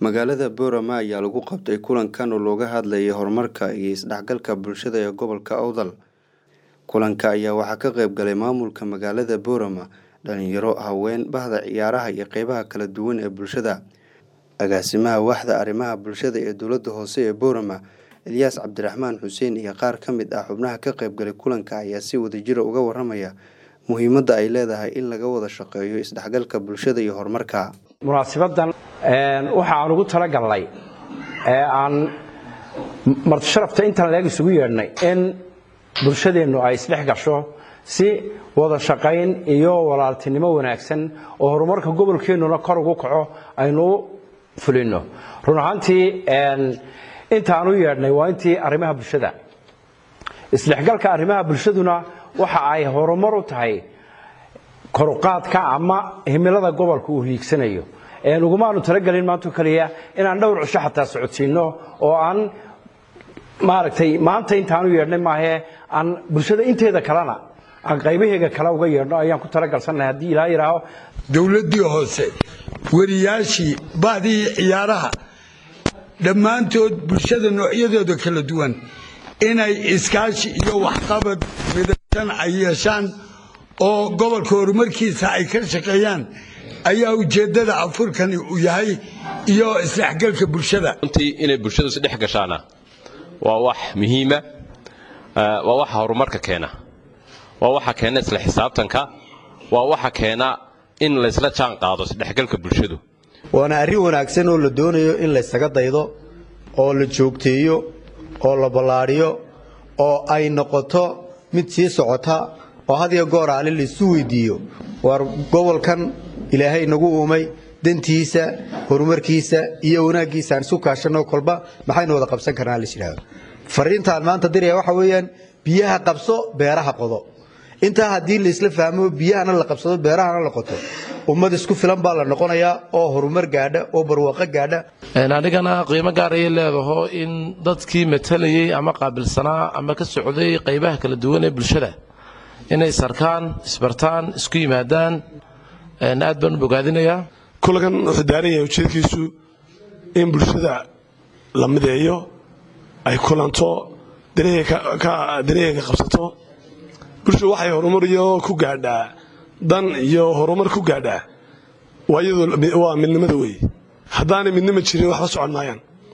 magaalada boorama ayaa lagu qabtay kulankan oo looga hadlayay horumarka iyo isdhexgalka bulshada ee gobolka awdal kulanka ayaa waxaa ka qayb galay maamulka magaalada boorama dhalinyaro haween bahda ciyaaraha iyo qeybaha kala duwan ee bulshada agaasimaha waaxda arrimaha bulshada ee dowladda hoose ee boorama elyaas cabdiraxmaan xuseen iyo qaar ka mid ah xubnaha ka qaybgalay kulanka ayaa si wadajira uga waramaya muhiimadda ay leedahay in laga wada shaqeeyo isdhexgalka bulshada iyo horumarka munaasibadan waxa aan ugu talagalnay ee aan martisharafta intaan leeg isugu yeedhnay in bulshadeennu ay isdhex gasho si wada shaqayn iyo walaaltinimo wanaagsan oo horumarka gobolkeennuna kor ugu kaco aynu fulino run ahaantii intaan u yeedhnay waa intii arrimaha bulshada isdhexgalka arrimaha bulshaduna waxa ay horumar u tahay koruqaadka ama himilada gobolka uu hiigsanayo ugumaanu talagelin maanto keliya inaan dhowr cisho xataa socodsiino oo aan maaragtay maanta intaan u yeedhnay maahee aan bulshada inteeda kalena aan qaybaheega kale uga yeedhno ayaan ku talagalsannahay haddii ilaa yidhaaho dowladdii hoose wariyaashii bahdii ciyaaraha dhammaantood bulshada noocyadooda kala duwan inay iskaashi iyo waxqabad midaysan ay yeeshaan oo gobolka horumarkiisa ay ka shaqeeyaan ayaa ujeeddada afurkani uu yahay iyo isdhexgalka bulshada runtii inay bulshadu isdhex gashaana waa wax muhiima waa waxa horumarka keena waa waxa keena isla xisaabtanka waa waxa keena in laysla jaan qaado isdhexgalka bulshadu waana arrin wanaagsan oo la doonayo in laysaga daydo oo la joogteeyo oo la ballaadhiyo oo ay noqoto mid sii socota oo had iyo goor aale laysu weydiiyo waar gobolkan ilaahay nagu uumay dantiisa horumarkiisa iyo wanaaggiisa aan isu kaashanno kolba maxaynu wada qabsan karnaa la yidhaahdo fariintaan maanta diraya waxa weeyaan biyaha qabso beeraha qodo intaa haddii laysla fahmo biyahana la qabsado beerahana la qoto ummad isku filan baa la noqonayaa oo horumar gaadha oo barwaaqo gaadha anigana qiimo gaar ayay leedaho in dadkii matalayey ama qaabilsanaa ama ka socday qaybaha kala duwan ee bulshada inay sarkaan isbartaan isku yimaadaan aad baan u bogaadinayaa kulankan wuxuu daaran yahay ujeedkiisu in bulshada la mideeyo ay kulanto dareega qabsato bulshadu waxay horumar iyo ku gaadhaa dan iyo horumar ku gaadhaa waa midnimada wey haddaanay midnimo jirin waxba socon maayaan